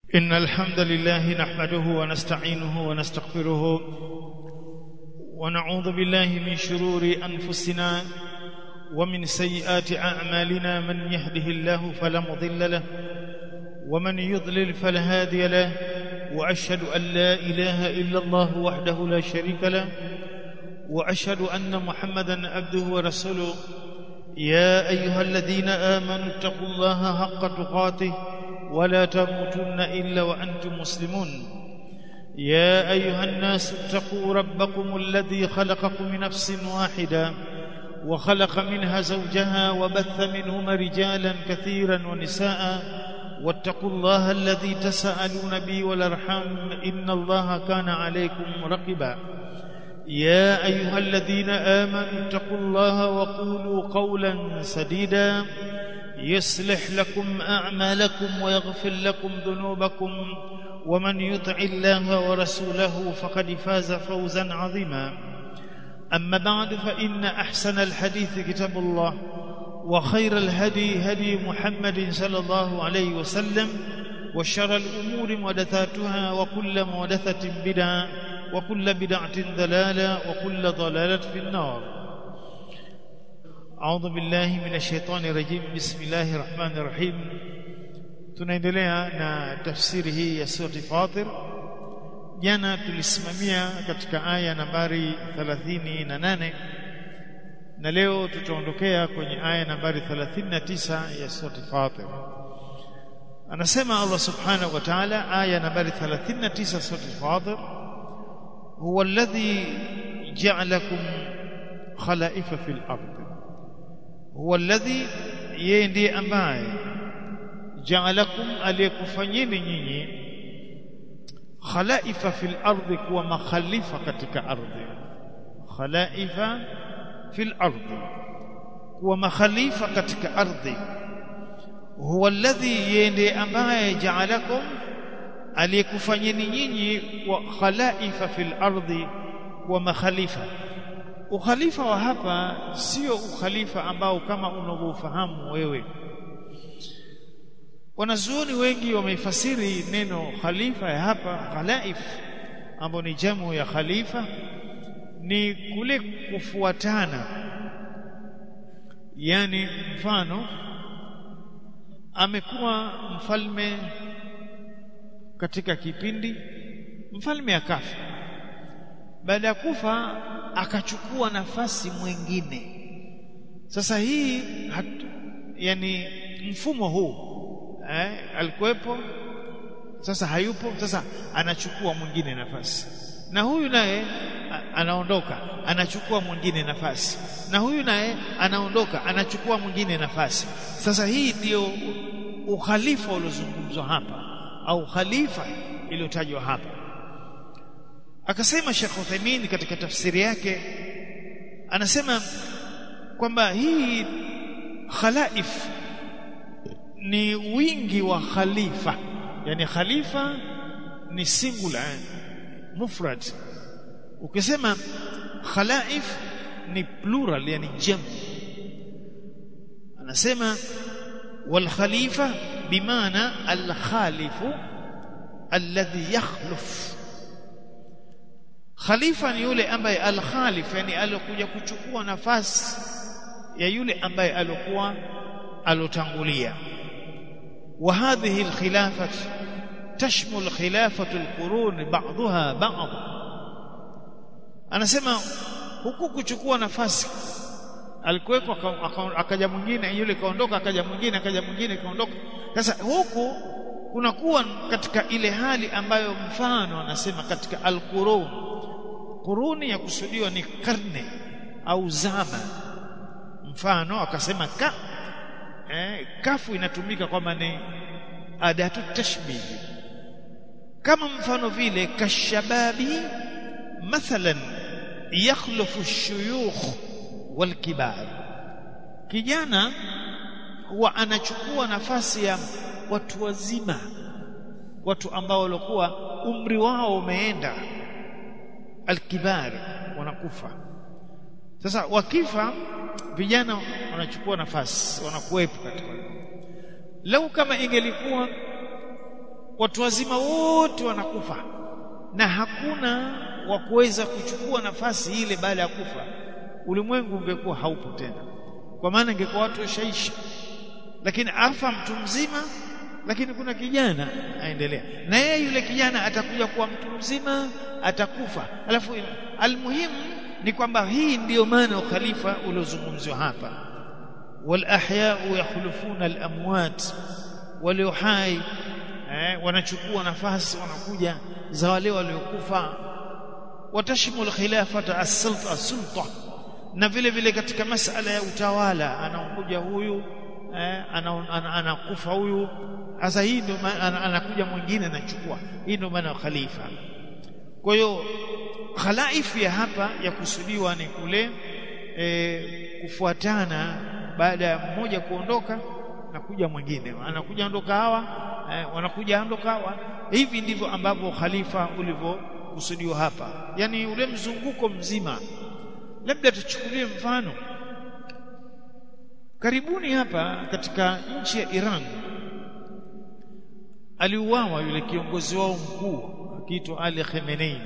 إن الحمد لله نحمده ونستعينه ونستغفره ونعوذ بالله من شرور أنفسنا ومن سيئات أعمالنا من يهده الله فلا مضل له ومن يضلل فلا هادي له وأشهد أن لا إله إلا الله وحده لا شريك له وأشهد أن محمدا عبده ورسوله يا أيها الذين آمنوا اتقوا الله حق تقاته ولا تموتن إلا وأنتم مسلمون يا أيها الناس اتقوا ربكم الذي خلقكم من نفس واحدة وخلق منها زوجها وبث منهما رجالا كثيرا ونساء واتقوا الله الذي تساءلون به والارحام ان الله كان عليكم رقبا يا ايها الذين امنوا اتقوا الله وقولوا قولا سديدا يصلح لكم اعمالكم ويغفر لكم ذنوبكم ومن يطع الله ورسوله فقد فاز فوزا عظيما اما بعد فان احسن الحديث كتاب الله وخير الهدي هدي محمد صلى الله عليه وسلم وشر الأمور محدثاتها وكل محدثة بدعة وكل بدعة ضلالة وكل ضلالة في النار أعوذ بالله من الشيطان الرجيم بسم الله الرحمن الرحيم tunaendelea na tafsiri hii ya surati Fatir jana tulisimamia katika aya nambari 38 na leo tutaondokea kwenye aya nambari 39 ya sura Fatir anasema Allah subhanahu wa ta'ala aya nambari 39 sura Fatir huwa alladhi ja'alakum khalaifa fil ard huwa alladhi yeye ndiye ambaye ja'alakum aliyekufanyeni nyinyi khalaifa fil ardhi kuwa makhalifa katika ardhi khalaifa fil ardhi kuwa makhalifa katika ardhi huwa alladhi yende ambaye ja'alakum aliyekufanyeni nyinyi wa khalaifa fil ardhi kuwa makhalifa ukhalifa wa hapa sio ukhalifa ambao kama unavyofahamu wewe wanazuoni wengi wameifasiri neno khalifa ya hapa khalaif ambao ni jamu ya khalifa ni kule kufuatana yani mfano amekuwa mfalme katika kipindi mfalme akafa baada ya kufa akachukua nafasi mwingine sasa hii hatu, yani mfumo huu eh, alikuwepo sasa hayupo sasa anachukua mwingine nafasi na huyu naye anaondoka anachukua mwingine nafasi na huyu naye anaondoka anachukua mwingine nafasi sasa hii ndiyo ukhalifa uliozungumzwa hapa au khalifa iliyotajwa hapa akasema Sheikh Uthaymeen katika tafsiri yake anasema kwamba hii khalaif ni wingi wa khalifa yani khalifa ni singular mufrad ukisema khalaif ni plural yani jam anasema wal khalifa bimaana al khalifu alladhi yakhluf khalifa ni yule ambaye al khalif yani alokuja kuchukua nafasi ya yule ambaye alokuwa alotangulia wa hadhihi al khilafah تشمل خلافة القرون بعضها بعض anasema huku kuchukua nafasi alikuweko akaja mwingine yule kaondoka akaja mwingine akaja mwingine kaondoka sasa huku kunakuwa katika ile hali ambayo mfano anasema katika alqurun quruni ya kusudiwa ni karne au zama mfano akasema ka eh, kafu inatumika kwamba ni adatu tashbihi kama mfano vile kashababi mathalan yakhlufu shuyukh walkibar kijana huwa anachukua nafasi ya watu wazima watu ambao walikuwa umri wao umeenda alkibar wanakufa sasa wakifa vijana wanachukua nafasi wanakuwepo katika lau kama ingelikuwa watu wazima wote wanakufa na hakuna wa kuweza kuchukua nafasi ile baada ya kufa ulimwengu ungekuwa haupo tena kwa maana ingekuwa watu washaisha lakini afa mtu mzima lakini kuna kijana aendelea na yeye yule kijana atakuja kuwa mtu mzima atakufa alafu almuhimu ni kwamba hii ndiyo maana ukhalifa uliozungumzwa hapa wal ahya'u yakhlufuna al amwat walio hai eh, wanachukua nafasi wanakuja za wale waliokufa watashmul khilafata as-sulta as-sulta na vile vile katika masala ya utawala anakuja huyu eh, anakufa huyu sasa hii ndio anakuja mwingine anachukua hii ndio maana khalifa kwa hiyo khalaif ya hapa ya kusudiwa ni kule e, kufuatana baada ya mmoja kuondoka na kuja mwingine anakuja ondoka hawa e, wanakuja ondoka hawa hivi ndivyo ambavyo khalifa ulivyokusudiwa hapa yani ule mzunguko mzima labda tuchukulie mfano karibuni hapa katika nchi ya Iran aliuawa yule kiongozi wao mkuu akiitwa Ali Khamenei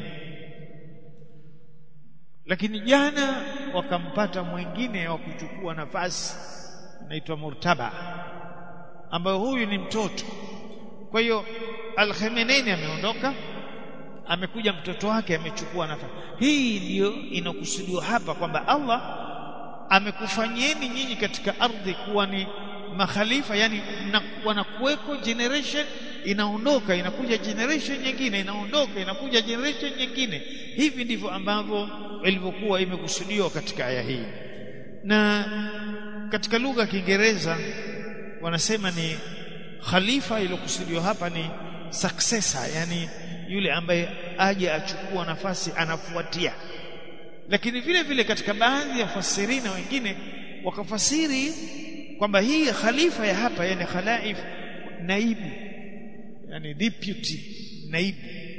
lakini jana wakampata mwingine wa kuchukua nafasi anaitwa Murtaba ambayo huyu ni mtoto kwa hiyo Al Khamenei ameondoka amekuja mtoto wake amechukua nafasi hii ndiyo inakusudiwa hapa kwamba Allah amekufanyieni nyinyi katika ardhi kuwa ni makhalifa yani wanakuweko generation inaondoka inakuja generation nyingine inaondoka inakuja generation nyingine hivi ndivyo ambavyo ilivyokuwa imekusudiwa katika aya hii na katika lugha ya Kiingereza wanasema ni khalifa iliyokusudiwa hapa ni successor yani yule ambaye aje achukua nafasi anafuatia lakini vile vile katika baadhi ya fasirina wengine wakafasiri kwamba hii khalifa ya hapa yani khalaif naibu yani deputy naibu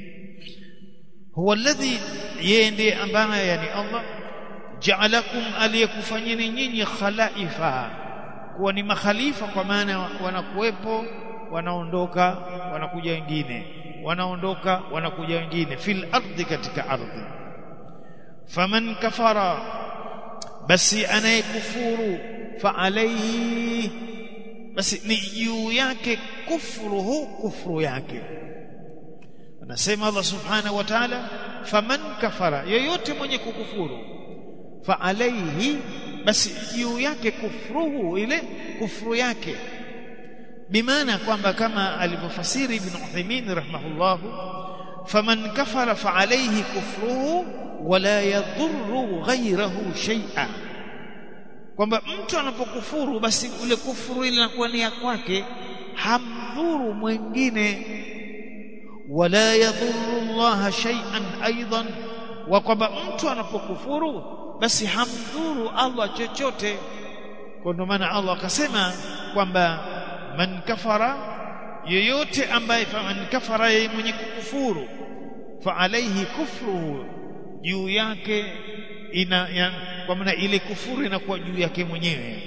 huwa alladhi yeye ndiye ambaye yani Allah ja'alakum aliyekufanyeni nyinyi khalaifa kuwa ni makhalifa kwa maana wanakuwepo wanaondoka wanakuja wengine wanaondoka wanakuja wengine fil ardhi katika ardhi faman kafara basi anayekufuru fa alayhi basi ni juu yake kufruhu kufru yake anasema Allah subhanahu wa ta'ala faman kafara yoyote mwenye kukufuru fa alayhi basi juu yake kufruhu ile kufru yake bimaana kwamba kama alivyofasiri ibn Uthaymeen rahimahullah faman kafara fa alayhi kufruhu wala yadhurru ghayrahu shay'a kwamba mtu anapokufuru basi ule kufuru ile inakuwa ni ya kwake hamdhuru mwingine wala yadhurru Allah shay'an aidan wa kwamba mtu anapokufuru basi hamdhuru Allah chochote kwa ndio maana Allah akasema kwamba man kafara yoyote ambaye man kafara yeye mwenye kukufuru fa alayhi kufruhu juu yake ina ya, kwa maana ile kufuru inakuwa juu yake mwenyewe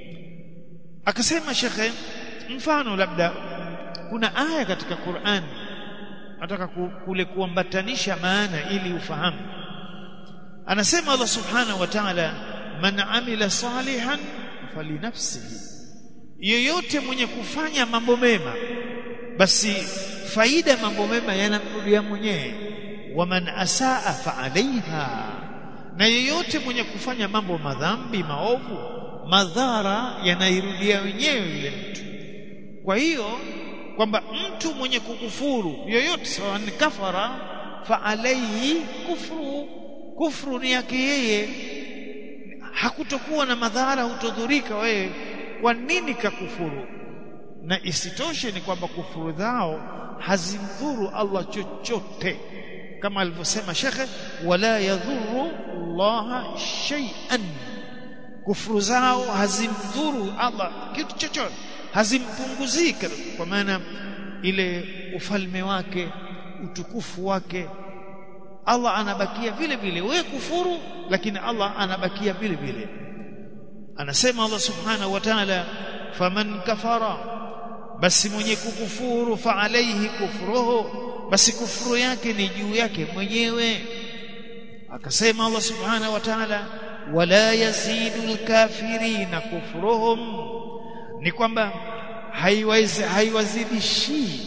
akasema shekhe mfano labda kuna aya katika Qur'an nataka kule kuambatanisha maana ili ufahamu anasema Allah subhanahu wa ta'ala man amila salihan falinafsihi yoyote mwenye kufanya mambo mema basi faida mambo mema yanamrudia mwenyewe waman asaa fa alaiha na yeyote mwenye kufanya mambo madhambi maovu madhara yanairudia wenyewe yule mtu kwa hiyo kwamba mtu mwenye kukufuru yoyote sawa ni kafara fa alaihi kufru kufru ni yake yeye hakutokuwa na madhara hutodhurika wewe kwa nini kakufuru na isitoshe ni kwamba kufuru zao hazimdhuru Allah chochote kama alivyosema shekhe wala yadhuru Allah shay'an kufuru zao hazimdhuru Allah kitu chochote hazimpunguzii kwa maana ile ufalme wake utukufu wake Allah anabakia vile vile wewe kufuru lakini Allah anabakia vile vile anasema Allah subhanahu wa ta'ala faman kafara basi mwenye kukufuru fa alaihi kufruhu basi kufuru yake ni juu yake mwenyewe akasema Allah subhanahu wa ta'ala wala yazidu alkafirina kufruhum ni kwamba haiwezi haiwazidishi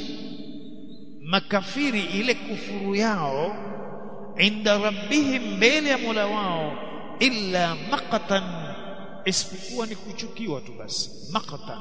makafiri ile kufuru yao inda rabbihim mbele ya Mola wao illa maqatan isipokuwa ni kuchukiwa tu basi maqatan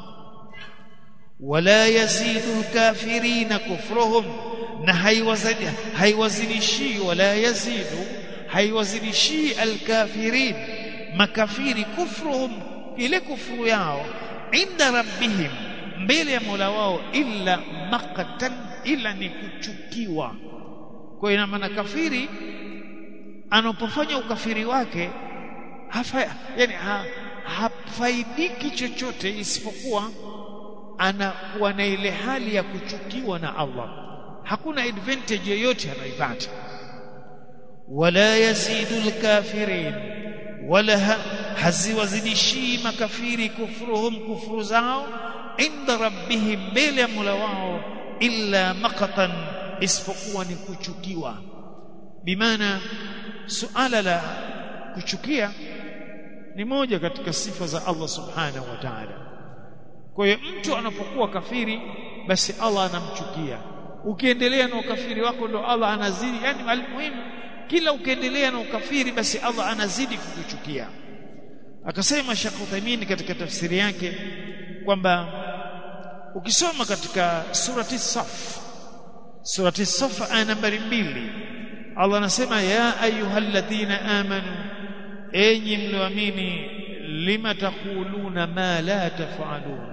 wala yazidu alkafirina kufruhum na haiwazidi haiwazilishi wala yazidu haiwazilishi alkafirin makafiri kufruhum ile kufuru yao inda rabbihim mbele ya Mola wao illa maqatan ila ni kuchukiwa kwa ina maana kafiri anapofanya ukafiri wake hafa yani ha, hafaidiki chochote isipokuwa anakuwa na ile hali ya kuchukiwa na Allah hakuna advantage yoyote anaipata wala yazidu alkafirin wala haziwazidishi makafiri kufruhum kufuru zao inda rabbihim mbele ya Mola wao illa maqatan isipokuwa ni kuchukiwa bimaana suala la kuchukia ni moja katika sifa za Allah subhanahu wa ta'ala kwa hiyo mtu anapokuwa kafiri basi Allah anamchukia ukiendelea na ukafiri wako ndo Allah anazidi yani almuhimu kila ukiendelea na ukafiri basi Allah anazidi kukuchukia akasema Sheikh Uthaymeen katika tafsiri yake kwamba ukisoma katika surati Saf surati Saf aya nambari mbili Allah anasema ya ayyuhalladhina amanu enyi mlioamini lima taquluna ma la tafalun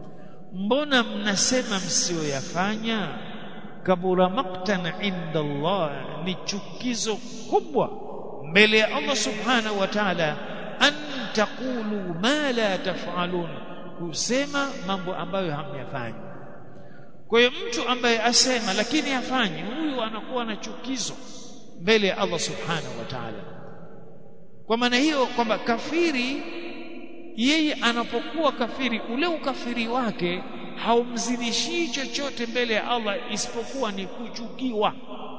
mbona mnasema msioyafanya kabura maktan inda Allah ni chukizo kubwa mbele ya Allah subhanahu wa ta'ala an taqulu ma la tafalun kusema mambo ambayo hamyafanyi kwa hiyo mtu ambaye asema lakini hafanyi huyu anakuwa na chukizo mbele ya Allah subhanahu wa ta'ala kwa maana hiyo kwamba kafiri yeye anapokuwa kafiri ule ukafiri wake haumzidishii chochote mbele ya Allah isipokuwa ni kuchukiwa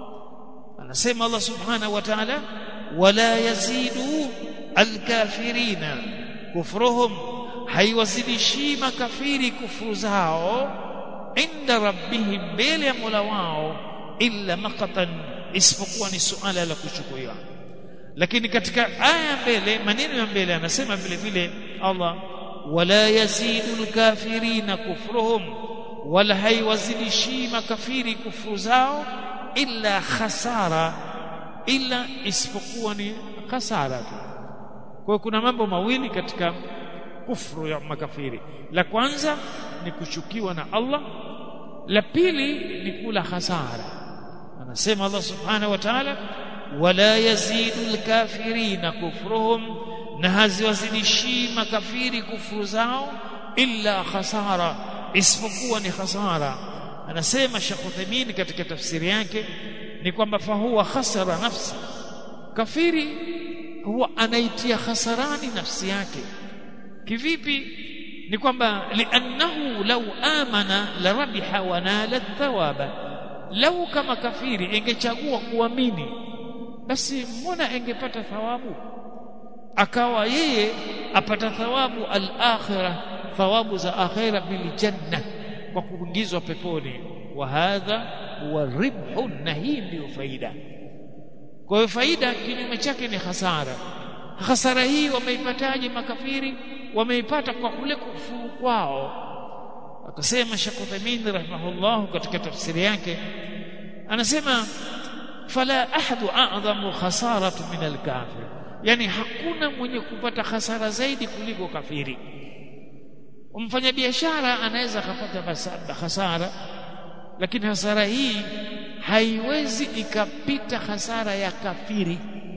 anasema Allah subhanahu wa ta'ala wala yazidu alkafirina kufruhum haiwazidishii makafiri kufuru zao inda rabbihim mbele ya Mola wao illa maqatan isipokuwa ni suala la kuchukiwa lakini katika aya mbele maneno ya mbele anasema vile vile Allah wala yazidu alkafirina kufruhum wala haiwazidishi makafiri kufuru zao illa khasara illa isipokuwa ni khasara tu kwa kuna mambo mawili katika kufru ya makafiri la kwanza ni kuchukiwa na Allah la pili ni kula hasara anasema Allah subhanahu wa ta'ala wala yazidu alkafirina kufruhum na haziwazidishi makafiri kufuru zao illa khasara isipokuwa ni khasara anasema Sheikh Uthaymeen katika tafsiri yake ni kwamba fahuwa khasara nafsi kafiri huwa anaitia khasarani nafsi yake kivipi ni kwamba liannahu law amana la rabiha wa nala thawaba lau kama kafiri ingechagua kuamini basi mbona ingepata thawabu akawa yeye apata thawabu al-akhirah thawabu za akhira bil janna kwa kuingizwa peponi wa hadha huwa ribhu na hii ndio faida kwa hiyo faida kinyume chake ni hasara hasara hii wameipataje makafiri wameipata kwa kule kufuru kwao akasema Sheikh Uthaymeen rahimahullah katika tafsiri yake anasema fala ahadu a'dhamu khasaratu min al-kafir yani hakuna mwenye kupata hasara zaidi kuliko kafiri mfanya biashara anaweza akapata hasara lakini hasara hii haiwezi ikapita hasara ya kafiri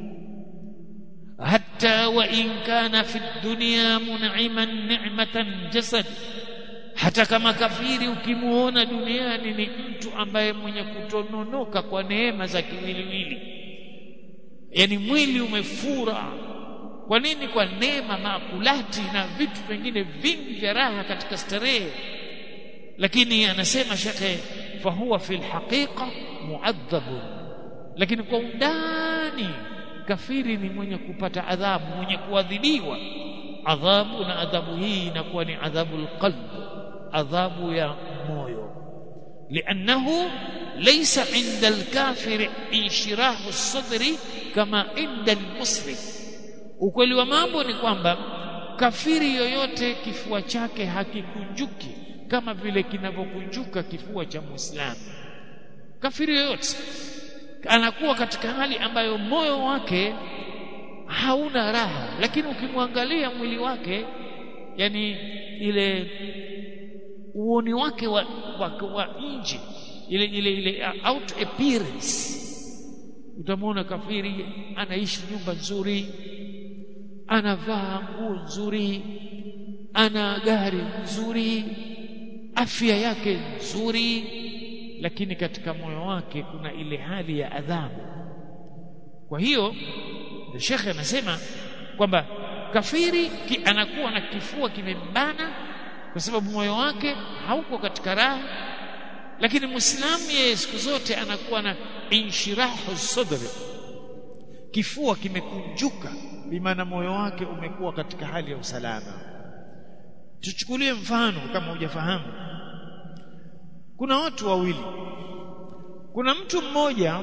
hatta wa in kana fi dunya mun'iman ni'matan jasad hata kama kafiri ukimuona duniani ni mtu ambaye mwenye kutononoka kwa neema za kiwiliwili yani mwili umefura kwa nini kwa neema makulati na vitu vingine vingi vya raha katika starehe lakini anasema shekhe fahuwa fil haqiqa muadhabun lakini kwa undani kafiri ni mwenye kupata adhabu mwenye kuadhibiwa adhabu na adhabu hii inakuwa ni adhabu alqalb adhabu ya moyo لأنه ليس عند الكافر انشراح الصدر كما عند المسلم ukweli wa mambo ni kwamba kafiri yoyote kifua chake hakikunjuki kama vile kinavyokunjuka kifua cha muislamu kafiri yoyote anakuwa katika hali ambayo moyo wake hauna raha lakini ukimwangalia mwili wake yani ile uoni wake wa, wa, wa nje ile ile ile out appearance utamwona kafiri anaishi nyumba nzuri anavaa nguo nzuri ana gari nzuri afya yake nzuri lakini katika moyo wake kuna ile hali ya adhabu kwa hiyo shekhe anasema kwamba kafiri ki, anakuwa na kifua kimembana kwa sababu moyo wake hauko katika raha lakini muislamu yeye siku zote anakuwa na inshirahu sadri kifua kimekunjuka bimaana moyo wake umekuwa katika hali ya usalama tuchukulie mfano kama hujafahamu kuna watu wawili kuna mtu mmoja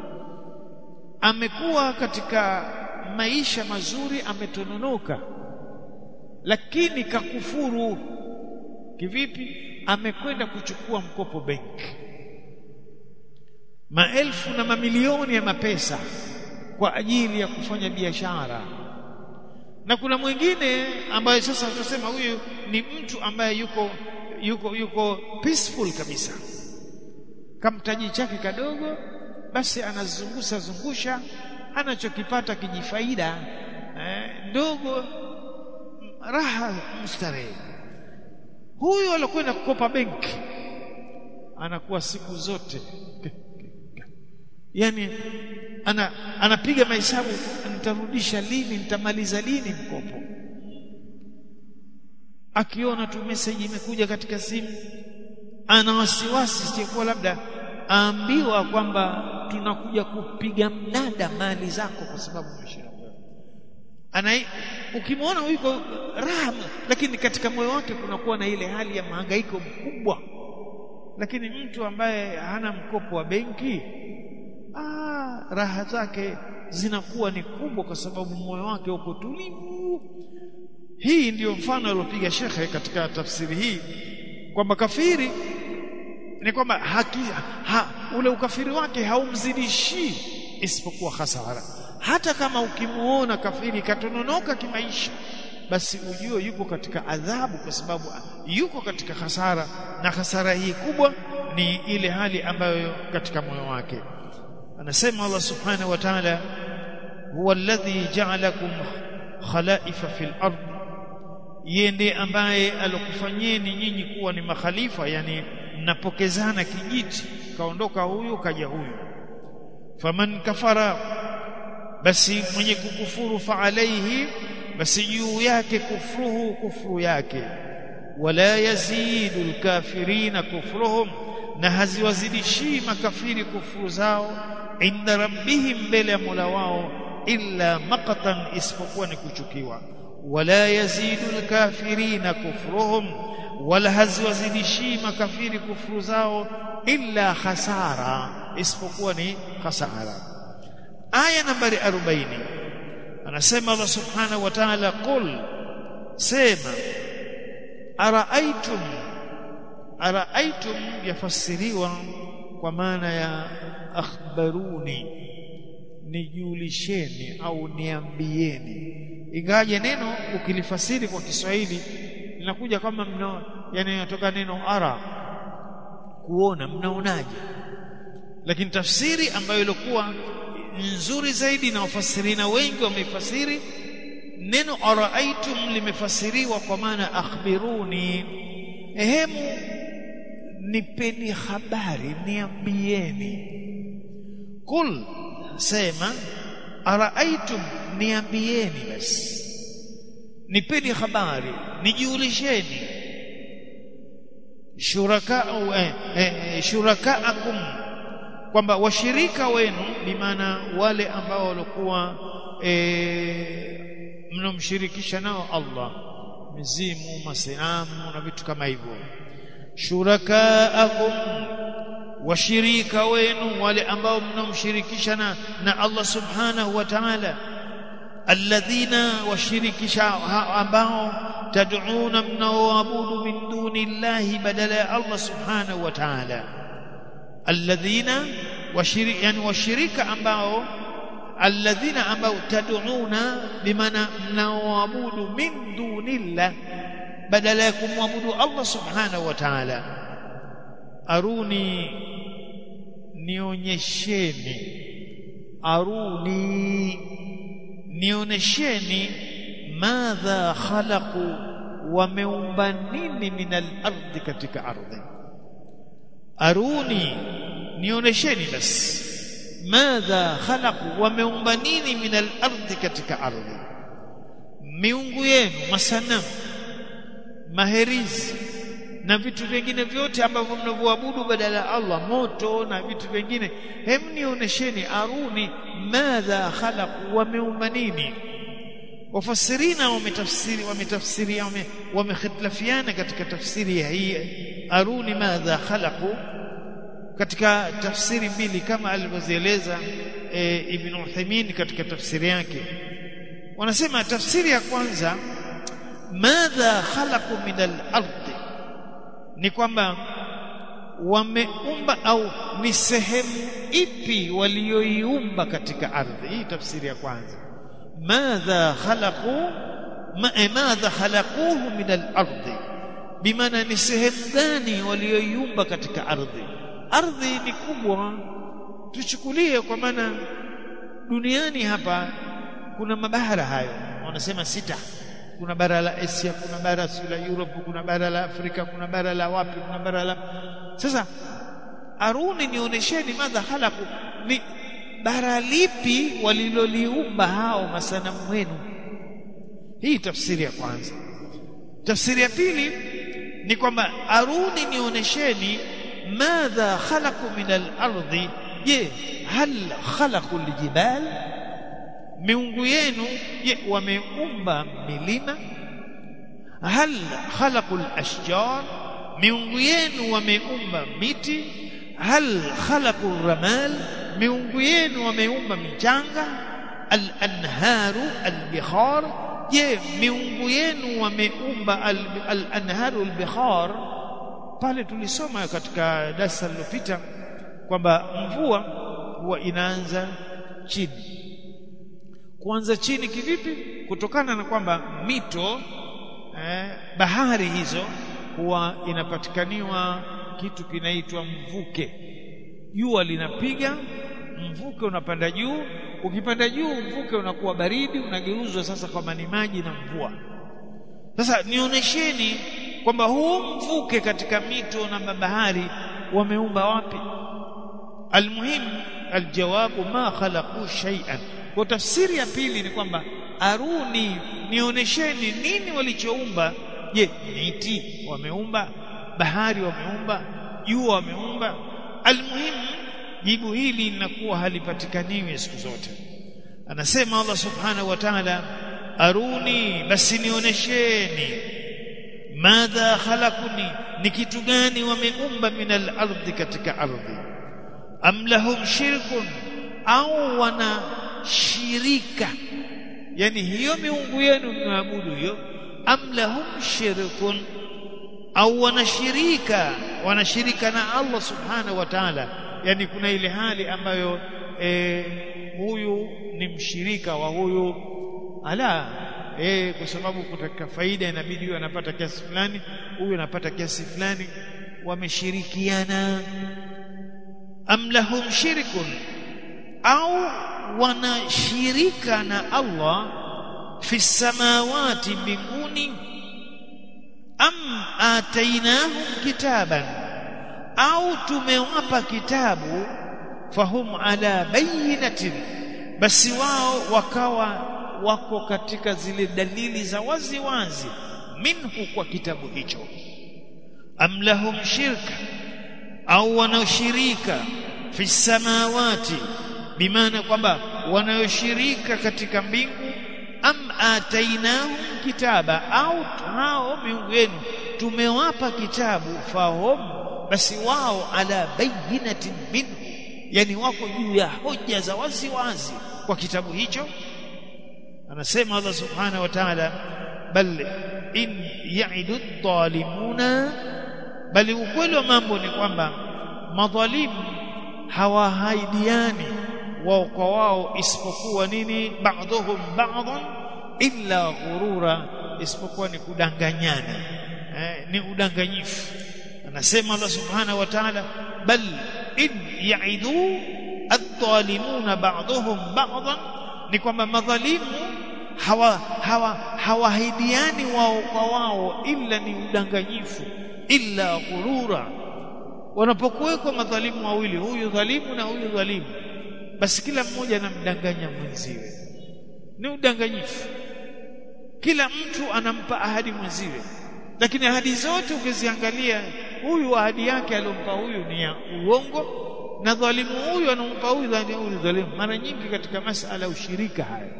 amekuwa katika maisha mazuri ametononoka lakini kakufuru kivipi amekwenda kuchukua mkopo benki maelfu na mamilioni ya mapesa kwa ajili ya kufanya biashara na kuna mwingine ambaye sasa tutasema huyu ni mtu ambaye yuko yuko yuko peaceful kabisa kamtaji chake kadogo basi anazungusha zungusha anachokipata kijifaida eh, ndogo raha mustarehe huyu alokwenda kukopa benki anakuwa siku zote yani ana anapiga mahesabu nitarudisha lini nitamaliza lini mkopo akiona tu message imekuja katika simu ana wasiwasi sikuwa labda aambiwa kwamba tunakuja kupiga mnada mali zako kwa sababu umeshinda ana ukimwona yuko raha lakini katika moyo wake kunakuwa na ile hali ya mahangaiko mkubwa lakini mtu ambaye hana mkopo wa benki ah, raha zake zinakuwa ni kubwa kwa sababu moyo wake uko tulivu hii ndiyo mfano aliopiga shekhe katika tafsiri hii kwamba kafiri ni kwamba haki, ha, ule ukafiri wake haumzidishii isipokuwa hasara hata kama ukimuona kafiri katononoka kimaisha basi ujue yuko katika adhabu kwa sababu yuko katika hasara na hasara hii kubwa ni ile hali ambayo katika moyo wake anasema Allah subhanahu wa ta'ala huwa alladhi ja'alakum khalaifa fil ard yeye ndiye ambaye alokufanyeni nyinyi kuwa ni makhalifa yani mnapokezana kijiti kaondoka huyu kaja huyu faman kafara basi mwenye kukufuru fa alaihi basi juu yake kufruhu kufuru yake wala yazidu alkafirina kufruhum na haziwazidishii makafiri kufuru zao inda rabbihim mbele ya Mola wao illa maqtan isipokuwa ni kuchukiwa wala yazidu alkafirina kufruhum wala haziwazidishii makafiri kufuru zao illa khasara isipokuwa ni khasara aya nambari 40 anasema Allah subhanahu wa ta'ala qul sema araaitum araaitum yafasiriwa kwa maana ya akhbaruni nijulisheni au niambieni ingaje neno ukilifasiri kwa Kiswahili linakuja kama mna yani inatoka neno ara kuona mnaonaje lakini tafsiri ambayo ilikuwa nzuri zaidi na wafasirina wengi wameifasiri neno araaitum limefasiriwa kwa maana akhbiruni ehemu nipeni habari niambieni kul sema araaitum niambieni basi nipeni habari nijiulisheni shuraka eh, eh, shurakaakum kwamba washirika wenu bimaana wale ambao walikuwa eh, mnomshirikisha nao Allah mizimu masanamu na vitu kama hivyo shurakaakum washirika wenu wale ambao mnomshirikisha na, na Allah subhanahu wa ta'ala alladhina washirikisha ambao tad'una mnaoabudu min duni llahi badala ya Allah subhanahu wa ta'ala alladhina washirika yani washirika ambao alladhina ambao tad'una bimaana mnaoabudu min dunillah badala ya kumwabudu Allah subhanahu wa ta'ala aruni nionyesheni aruni nionesheni madha khalaqu wameumba nini min al-ardhi katika ardhi aruni nionesheni basi madha khalaqu wameumba nini min al-ardhi katika ardhi miungu yenu masanamu maherizi na vitu vingine vyote ambavyo mnavyoabudu badala ya Allah moto na vitu vingine hem nionesheni aruni madha khalaqu wameumba nini wafasirina wametafsiri wametafsiri wamehitilafiana katika tafsiri ya hii aruni madha khalaqu katika tafsiri mbili kama alivyozieleza e, Ibn Uthaymeen katika tafsiri yake wanasema tafsiri ya kwanza madha khalaqu min al-ardi ni kwamba wameumba au ni sehemu ipi walioiumba katika ardhi hii tafsiri ya kwanza madha khalaqu ma, madha khalaquhu min al-ardi bimaana ni sehemu gani walioiumba katika ardhi ardhi ni kubwa tuchukulie kwa maana duniani hapa kuna mabara hayo wanasema sita kuna bara la Asia kuna bara la Europe kuna bara la Afrika kuna bara la wapi kuna bara la sasa aruni nionyesheni madha halaku ni bara lipi waliloliumba hao masanamu wenu hii tafsiri ya kwanza tafsiri ya pili ni kwamba aruni nionyesheni madha khalaqu min al-ardi je hal khalaqu al-jibal miungu yenu je wameumba milima hal khalaqu al-ashjar miungu yenu wameumba miti hal khalaqu ar-ramal miungu yenu wameumba michanga al-anharu al-bihar je miungu yenu wameumba al-anharu al-bihar pale tulisoma katika darasa lililopita kwamba mvua huwa inaanza chini kuanza chini kivipi kutokana na kwamba mito eh, bahari hizo huwa inapatikaniwa kitu kinaitwa mvuke jua linapiga mvuke unapanda juu ukipanda juu mvuke unakuwa baridi unageuzwa sasa kwa maji na mvua sasa nionyesheni kwamba huu mvuke katika mito na mabahari wameumba wapi almuhim aljawabu ma khalaqu shay'an kwa tafsiri ya pili ni kwamba aruni nionyesheni nini walichoumba je miti wameumba bahari wameumba jua wameumba almuhim jibu hili linakuwa halipatikaniwi siku zote anasema Allah subhanahu wa ta'ala aruni basi nionyesheni madha khalaquni ni kitu gani wameumba min al-ardhi katika ardhi am lahum shirkun au wana shirika yani hiyo miungu yenu mnaabudu hiyo am lahum shirkun au wanashirika wanashirika na Allah subhanahu wa ta'ala yani kuna ile hali ambayo e, huyu ni mshirika wa huyu ala eh kwa sababu kutaka faida inabidi huyu anapata kiasi fulani huyu anapata kiasi fulani wameshirikiana am lahum shirkun au wanashirika na Allah fi samawati mbinguni am atainahum kitaban au tumewapa kitabu fahum ala bayinatin basi wao wakawa wako katika zile dalili za wazi wazi minhu kwa kitabu hicho am lahum shirka au wanaoshirika fi samawati bimaana kwamba wanaoshirika katika mbingu am atainahum kitaba au hao miungu yenu tumewapa kitabu fahum basi wao ala bayinatin minhu yani wako juu ya hoja za wazi wazi kwa kitabu hicho anasema Allah subhanahu wa ta'ala bal in ya'idu dhalimuna bali ukweli wa mambo ni kwamba madhalimu hawahaidiani wao kwa wao isipokuwa nini ba'dhum ba'dhan illa ghurura isipokuwa ni kudanganyana eh, ni udanganyifu anasema Allah subhanahu wa ta'ala bal in ya'idu adh-dhalimuna ba'dhum ba'dhan ni kwamba madhalimu hawa hawa hawahidiani wao kwa wao illa ni udanganyifu illa ghurura wanapokuwekwa madhalimu wawili huyu dhalimu na huyu dhalimu basi kila mmoja anamdanganya mwenziwe ni udanganyifu kila mtu anampa ahadi mwenziwe lakini ahadi zote ukiziangalia huyu ahadi yake aliyompa huyu ni ya uongo na dhalimu huyu anampa huyu huyu dhalimu mara nyingi katika masala ya ushirika haya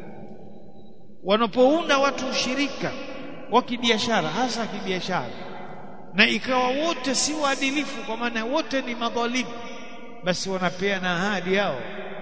wanapounda watu ushirika wa kibiashara hasa kibiashara na ikawa wote si waadilifu kwa maana wote ni madhalimu basi wanapeana ahadi yao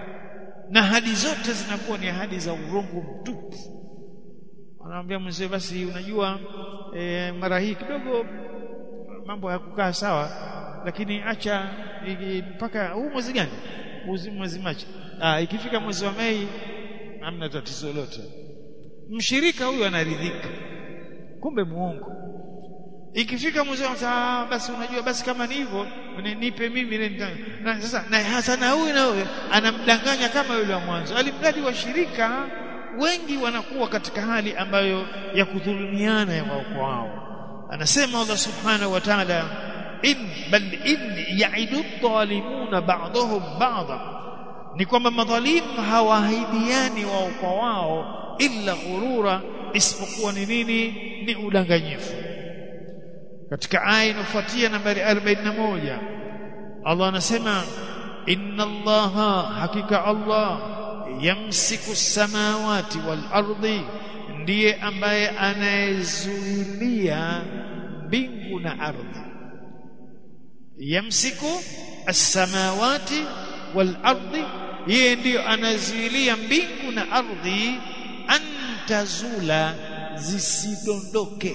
na ahadi zote zinakuwa ni ahadi za urongo mtupu wanamwambia mzee basi unajua e, mara hii kidogo mambo hayakukaa sawa lakini acha mpaka huu mwezi gani mwezi mwezi Machi ah ikifika mwezi wa Mei hamna tatizo lolote mshirika huyu anaridhika kumbe muongo ikifika mwezi wa saa basi unajua basi kama ni hivyo nipe mimi na sasa na hasa na huyu na huyu anamdanganya kama yule wa mwanzo alimradi washirika wengi wanakuwa katika hali ambayo ya kudhulumiana ya wao kwa wao anasema Allah subhanahu wa ta'ala in bal in ya'idu dhalimuna ba'dahum ba'dha ni kwamba madhalimu hawaahidiani wao kwa wao illa ghurura isipokuwa ni nini ni udanganyifu katika aya inayofuatia nambari 41 Allah anasema inna allaha hakika Allah yamsiku samawati wal ardi ndiye ambaye anayezuilia mbingu na ardhi yamsiku as-samawati wal ardi yeye ndiyo anazuilia mbingu na ardhi antazula zisidondoke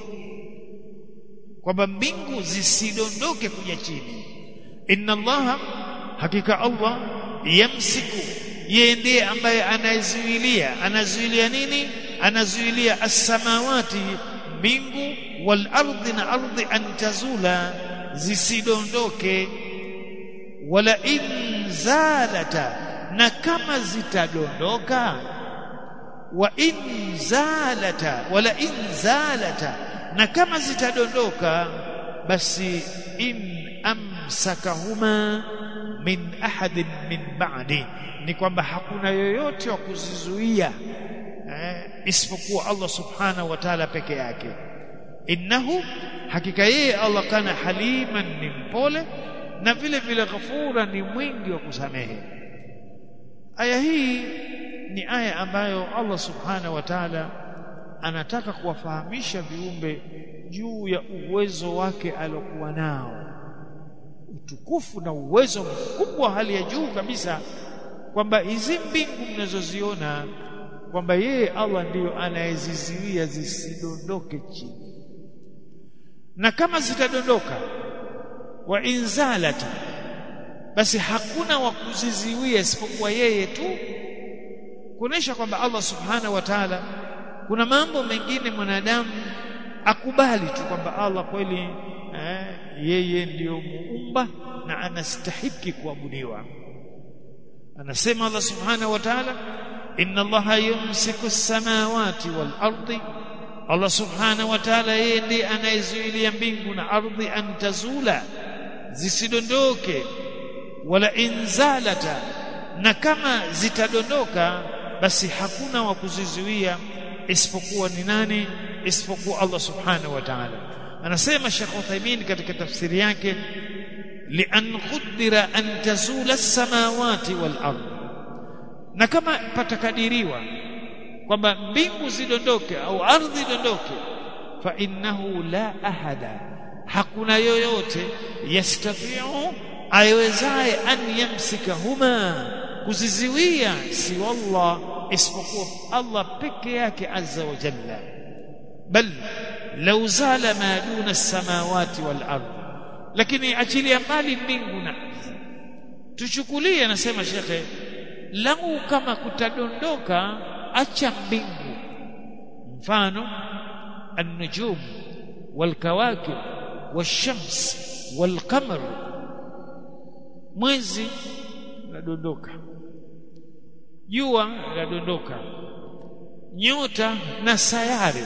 kwamba mbingu zisidondoke kuja chini inna allaha hakika allah yamsiku yeye ndiye ambaye anazuilia anazuilia nini anazuilia as-samawati mbingu wal ardi na ardhi antazula zisidondoke wala in zalata na kama zitadondoka wa in zalata wala in zalata na kama zitadondoka basi in amsakahuma min ahadin min ba'di ni kwamba hakuna yoyote wa kuzizuia eh, isipokuwa Allah subhanahu wa ta'ala peke yake innahu hakika yeye Allah kana haliman ni mpole na vile vile ghafura ni mwingi wa kusamehe aya hii ni aya ambayo Allah subhanahu wa ta'ala anataka kuwafahamisha viumbe juu ya uwezo wake aliokuwa nao utukufu na uwezo mkubwa hali ya juu kabisa kwamba hizi mbingu mnazoziona kwamba yeye Allah ndiyo anayezizuia zisidondoke chini na kama zitadondoka wa inzalata basi hakuna wa kuziziwia isipokuwa yeye tu kuonesha kwamba Allah subhanahu wa ta'ala kuna mambo mengine mwanadamu akubali tu kwamba Allah kweli eh, yeye ndiyo muumba na anastahiki kuabudiwa anasema Allah subhanahu wa ta'ala inna Allah yumsiku as-samawati wal ardi Allah subhanahu wa ta'ala yeye ndiye anayezuilia mbingu na ardhi antazula zisidondoke wala inzalata na kama zitadondoka basi hakuna wa kuzizuia isipokuwa ni nani isipokuwa Allah subhanahu wa ta'ala anasema Sheikh Uthaymeen katika tafsiri yake lian qudira an tazula as-samawati wal ard na kama patakadiriwa kwamba mbingu zidondoke au ardhi idondoke fa innahu la ahada hakuna yoyote yastatiu ayewezaye an yamsika huma kuziziwia si wallah isipokuwa Allah peke yake azza wa jalla bal law zala ma duna as-samawati wal ard lakini achilia mbali mbingu na ardhi tuchukulie anasema shekhe lau kama kutadondoka acha mbingu mfano an-nujum wal-kawakib wash-shams wal-qamar mwezi unadondoka jua linadondoka nyota na sayari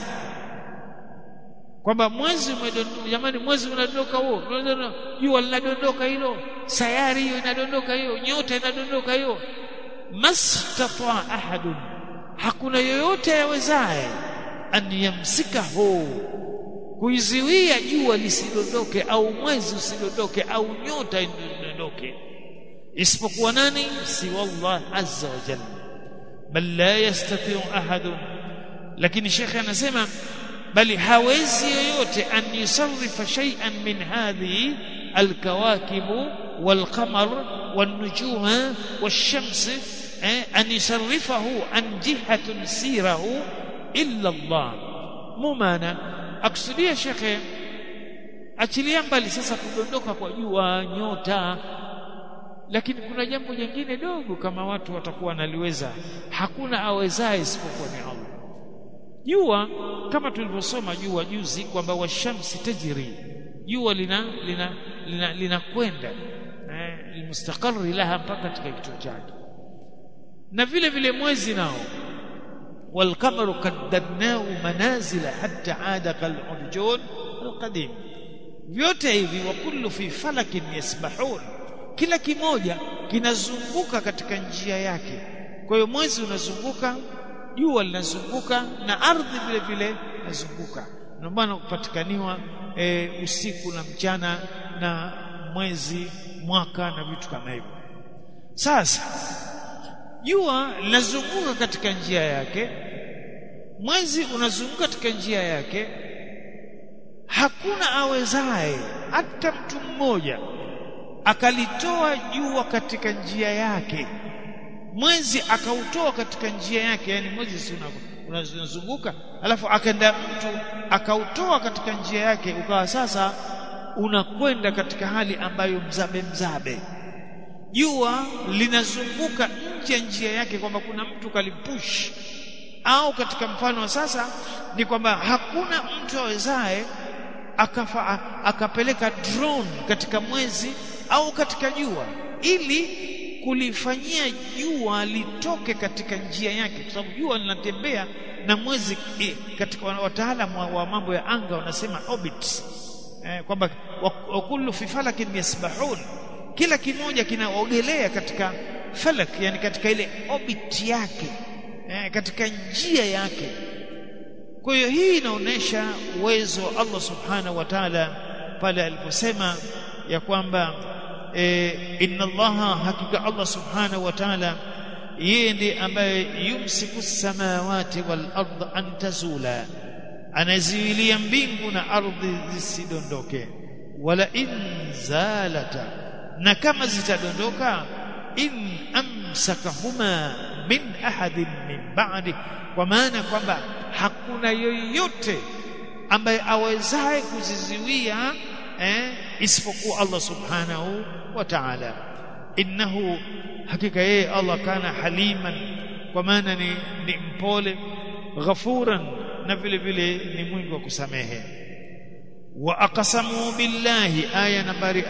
kwamba mwezi umedondoka jamani mwezi unadondoka huo jua linadondoka hilo sayari hiyo inadondoka hiyo nyota inadondoka hiyo mastata ahadun hakuna yoyote yawezaye an yamsikahu kuiziwia jua lisidondoke au mwezi usidondoke au nyota idondoke isipokuwa nani si wallah azza wa jalla bal la yastati ahadun lakini shekhe anasema bali hawezi yoyote an yusarrifa shay'an min hadhihi alkawakib walqamar والنجوم والشمس أن يصرفه عن جهة سيره إلا الله مو معنى أقصدي شيخ achilia mbali sasa kudondoka kwa jua nyota lakini kuna jambo jingine dogo kama watu watakuwa wanaliweza hakuna awezaye isipokuwa ni Allah jua kama tulivyosoma jua juzi kwamba washamsi tajri jua lina lina linakwenda lina eh, mustaqarri laha mpaka katika kituo chake na vile vile mwezi nao والقمر قدرناه منازل حتى عاد كالعرجون القديم vyote hivi wa kullu fi falakin yasbahun kila kimoja kinazunguka katika njia yake kwa hiyo mwezi unazunguka jua linazunguka na ardhi vile vile inazunguka ndio maana kupatikaniwa e, usiku na mchana na mwezi mwaka na vitu kama hivyo sasa jua linazunguka katika njia yake mwezi unazunguka katika njia yake hakuna awezaye hata mtu mmoja akalitoa jua katika njia yake mwezi akautoa katika njia yake yani mwezi si unazunguka alafu akaenda mtu akautoa katika njia yake ukawa sasa unakwenda katika hali ambayo mzabe mzabe jua linazunguka nje ya njia yake kwamba kuna mtu kalipush au katika mfano wa sasa ni kwamba hakuna mtu awezaye akafa akapeleka drone katika mwezi au katika jua ili kulifanyia jua litoke katika njia yake kwa sababu jua linatembea na mwezi eh, katika wataalamu wa, wa mambo ya anga wanasema orbit eh, kwamba wa kullu fi falakin yasbahun kila kimoja kinaogelea katika falak yani katika ile orbit yake eh, katika njia yake kwa hiyo hii inaonyesha uwezo wa Allah subhanahu wa ta'ala pale aliposema ya kwamba e, inna allaha hakika Allah subhanahu wa ta'ala yeye ndiye ambaye yumsiku samawati wal ardh an tazula anaziwilia mbingu na ardhi zisidondoke wala in zalata na kama zitadondoka in amsakahuma min ahadin min ba'di kwa maana kwamba hakuna yoyote ambaye awezaye kuziziwia eh, isipokuwa Allah subhanahu wa ta'ala innahu hakika yeye Allah kana haliman kwa maana ni, ni mpole ghafuran na vile vile ni mwingi wa kusamehe wa aqsamu billahi aya nambari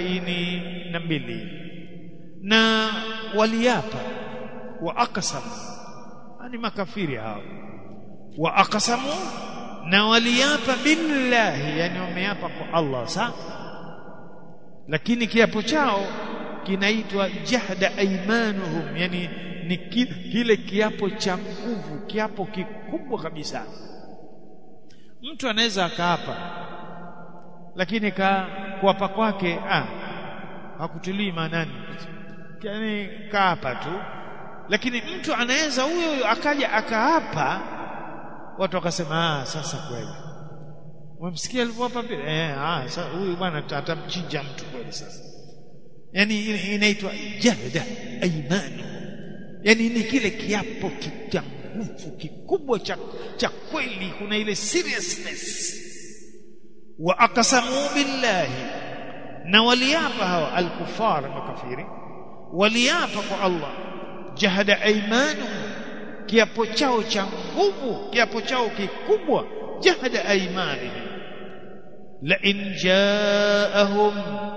42 na waliapa wa aqsamu ni makafiri hao wa aqsamu na waliapa billahi yani wameapa kwa Allah sa lakini kiapo chao kinaitwa jahda aimanuhum yani ni kile kiapo cha nguvu kiapo kikubwa kabisa mtu anaweza akaapa lakini ka kuapa kwake ah hakutilii maanani yani kaapa tu lakini mtu anaweza huyo huyo akaja akaapa watu wakasema ah sasa kweli umemsikia alivyoapa vile eh ah sasa huyu bwana atamchinja mtu kweli sasa yani inaitwa jahda aimanu yani ni kile kiapo cha nguvu kikubwa cha cha kweli kuna ile seriousness wa aqsamu billahi na waliapa hawa alkufar makafiri waliapa kwa Allah jahada aimanu kiapo chao cha nguvu kiapo chao kikubwa jahada aimani la in jaahum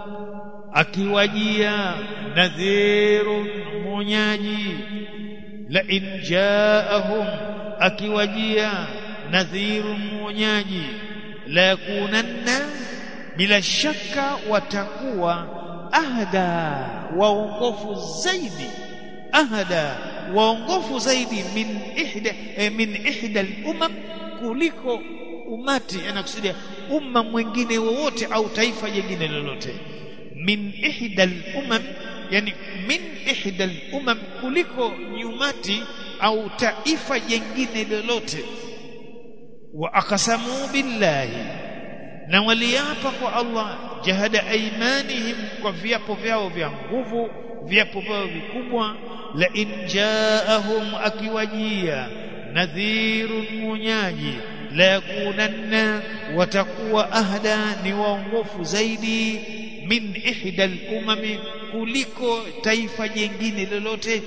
akiwajia nadhirun mwonyaji la in jaahum akiwajia nadhirun mwonyaji la yakunanna bila shaka watakuwa ahda waongofu zaidi ahda waongofu zaidi min ihda eh, min ihda al-umam kuliko umati anakusudia umma mwingine wowote au taifa jingine lolote min ihda al-umam yani min ihda al-umam kuliko nyumati au taifa jingine lolote wa akasamu billahi na waliapa kwa Allah jahada aimanihim kwa viapo vyao vya nguvu viapo vyao vikubwa la in jaahum akiwajia nadhirun munyaji la yakunanna watakuwa ahda ni waongofu zaidi min ihda al-umami kuliko taifa jingine lolote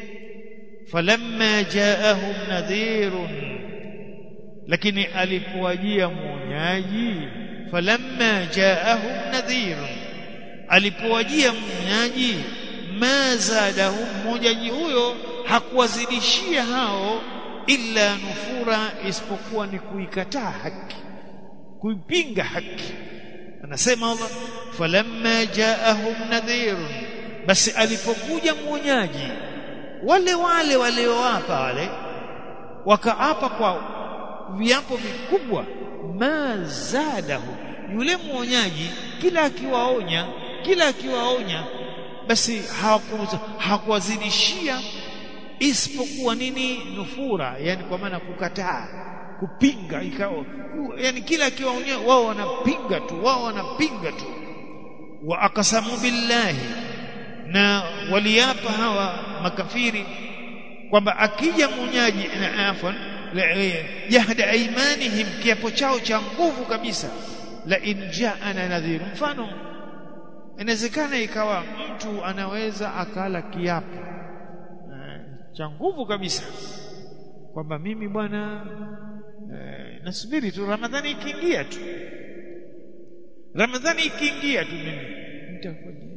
falamma jaahum nadhirun lakini alipowajia mwonyaji falamma jaahum nadhirun alipowajia mwonyaji ma zadahum mwonyaji huyo hakuwazidishia hao illa nufura isipokuwa ni kuikataa haki kuipinga haki anasema Allah falamma jaahum nadhirun basi alipokuja mwonyaji wale wale walioapa wale wakaapa kwa viapo vikubwa ma zadahu yule mwonyaji kila akiwaonya kila akiwaonya basi hawakuwazidishia isipokuwa nini nufura yani kwa maana kukataa kupinga ikao yani kila akiwaonya wao wanapinga tu wao wanapinga tu wa akasamu billahi na waliapa hawa makafiri kwamba akija mwonyaji na afwan jahda aimanihim kiapo chao cha nguvu kabisa la in jaana nadhir mfano inawezekana ikawa mtu anaweza akala kiapo cha nguvu kabisa kwamba mimi bwana eh, nasubiri tu ramadhani ikiingia tu ramadhani ikiingia tu mimi nitafanya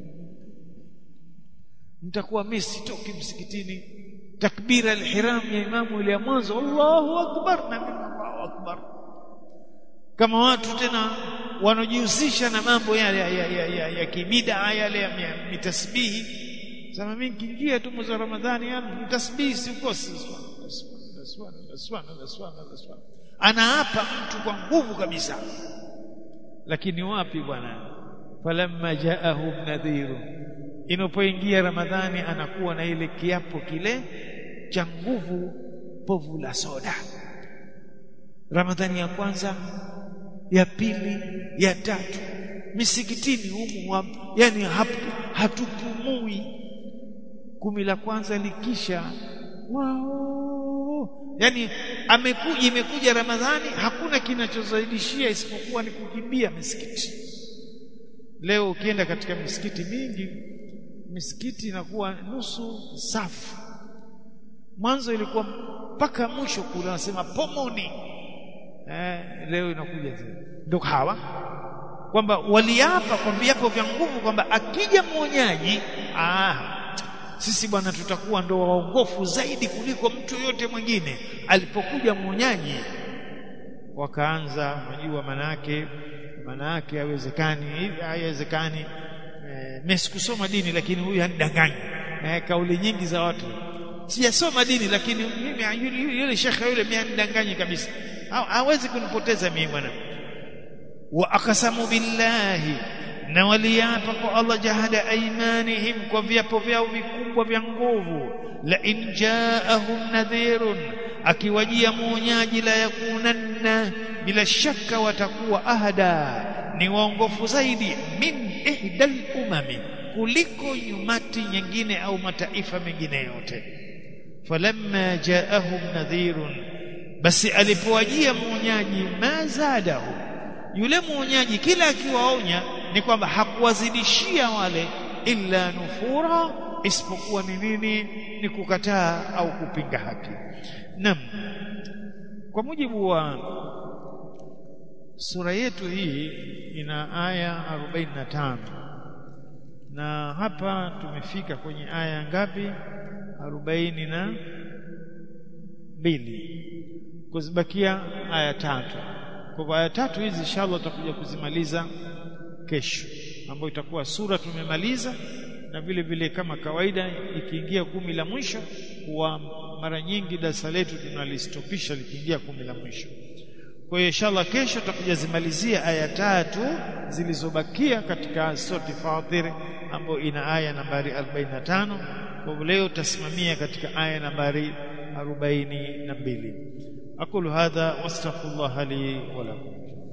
nitakuwa mimi sitoki msikitini takbira alhiram ya imamu ile ya mwanzo Allahu akbar na mimi Allahu akbar kama watu tena wanaojihusisha na mambo yale ya, ya, ya, ya, ya kibida yale ya mitasbihi sema mimi nikiingia tu mwezi wa Ramadhani mtasbihi sikosi anaapa mtu kwa nguvu kabisa lakini wapi bwana falamma jaahum nadhiru inapoingia ramadhani anakuwa na ile kiapo kile cha nguvu povu la soda ramadhani ya kwanza ya pili ya tatu misikitini humu yani hatupumui kumi la kwanza likisha wao yani amekuja imekuja ramadhani hakuna kinachozaidishia isipokuwa ni kukimbia misikiti leo ukienda katika misikiti mingi misikiti inakuwa nusu safu mwanzo ilikuwa mpaka mwisho kule wanasema pomoni eh, leo inakuja tena ndio hawa kwamba waliapa kwa viapo vya nguvu kwamba akija mwonyaji ah sisi bwana tutakuwa ndo waongofu zaidi kuliko mtu yote mwingine alipokuja mwonyaji wakaanza unajua manake manake haiwezekani haiwezekani eh, mimi sikusoma dini lakini huyu hanidanganyi eh, kauli nyingi za watu sijasoma dini lakini mimi yule shekhe yule mimi hanidanganyi kabisa hawezi kunipoteza mimi bwana wa aqsamu billahi na waliapa kwa Allah jahada aimanihim kwa viapo vyao vikubwa vya nguvu la in jaahum nadhirun akiwajia muonyaji la yakunanna bila shaka watakuwa ahada ni waongofu zaidi min ihdal umami kuliko nyumati nyingine au mataifa mengine yote falamma jaahum nadhirun basi alipowajia muonyaji mazadahu yule muonyaji kila akiwaonya ni kwamba hakuwazidishia wale illa nufura isipokuwa ni nini ni kukataa au kupinga haki nam kwa mujibu wa sura yetu hii ina aya 45 na hapa tumefika kwenye aya ngapi 40 na mbili kuzibakia aya tatu kwa hivyo aya tatu hizi inshallah tutakuja kuzimaliza kesho ambayo itakuwa sura tumemaliza na vile vile kama kawaida ikiingia kumi la mwisho huwa mara nyingi darasa letu tunalistopisha likiingia kumi la mwisho kwa hiyo inshallah kesho tutakuja zimalizia aya tatu zilizobakia katika surati Fatir ambayo ina aya nambari 45 kwa hivyo leo tutasimamia katika aya nambari 42 aqulu hadha wastaghfirullah li wa lakum